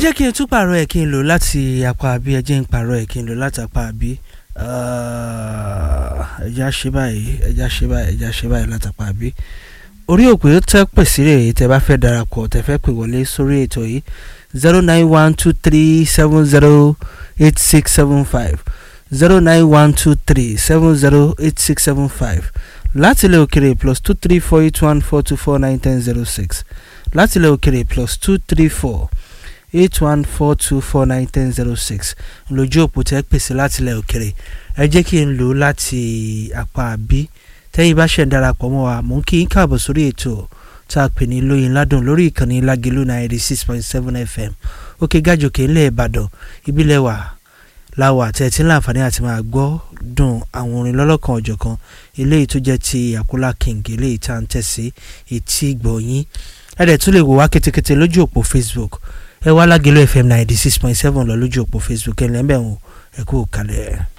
jẹ́ kí n tún pààrọ̀ ẹ̀ kí n lò láti apá àbí ẹ jẹ́ n pààrọ̀ ẹ̀ kí n lò láti apá àbí ẹja ṣe báyìí ẹja ṣe báyìí ẹja ṣe báyìí láti apá àbí orí òpè tẹ́ pè sí rèé tẹ́ bá fẹ́ darapọ̀ tẹ́ fẹ́ pè wọlé sórí ètò yìí zero nine one two three seven zero eight six seven five zero nine one two three seven zero eight six seven five láti ilẹ̀ òkèrè plus two three four eight one four two four nine ten zero six láti ilẹ̀ òkèrè plus two three four eight one four two four nine ten zero six lójú òpó tẹ́ pèsè láti ilẹ̀ òkèrè ẹ jẹ́ kí n lò ó láti apá àbí tẹ́yìn bá ṣẹ̀ ń darapọ̀ mọ́ wa mò ń kí n káàbọ̀ sórí ètò tá a pè ní lóyin ládùn lórí ìkànnì lágẹ̀lú ninety six point seven fm òkè gàjòkè ńlẹ̀ ìbàdàn ìbílẹ̀ wà láwà tẹ̀tí láǹfààní àti máa gbọ́ dùn àwọn orin lọ́lọ́kan ọ̀jọ̀kan eléyìí tó jẹ́ ti àkúlà king eléyìí tá à ń tẹ̀sí etí gbọ̀nyìn ẹ̀rẹ̀ tún lè wò wá ketekete lójú òpó facebook ẹ wá lágẹ̀lú fm ninety six point seven lọ lójú òpó facebook ẹ̀ lẹ́mbẹ̀ẹ́ wọn ẹ kú kalẹ̀.